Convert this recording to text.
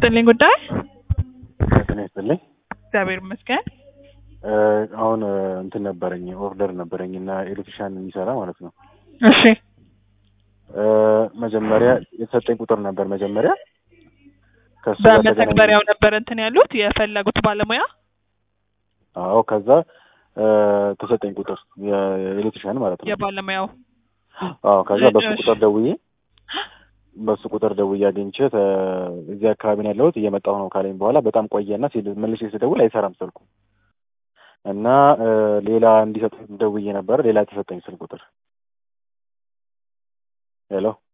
ይስጥልኝ ጉዳይ ጤና ይስጥልኝ። እግዚአብሔር ይመስገን። እ አሁን እ እንትን ነበረኝ ኦርደር ነበረኝ እና ኤሌክትሪሻን የሚሰራ ማለት ነው። እሺ እ መጀመሪያ የተሰጠኝ ቁጥር ነበር መጀመሪያ ከሱ ጋር ተገናኘን። በመተግበሪያው ነበር እንትን ያሉት የፈለጉት ባለሙያ። አዎ ከዛ እ ተሰጠኝ ቁጥር የኤሌክትሪሻን ማለት ነው። የባለሙያው አዎ ከዛ በሱ እሺ። ቁጥር ደውዬ በሱ ቁጥር ደውዬ አግኝቼ ተ- እዚህ አካባቢ ነው ያለሁት እየመጣሁ ነው ካለኝ በኋላ በጣም ቆየና ሲል- መልሼ ስደውል አይሰራም ስልኩ እና እ ሌላ እንዲሰጥ ደውዬ ነበረ ሌላ የተሰጠኝ ስልክ ቁጥር ሄሎ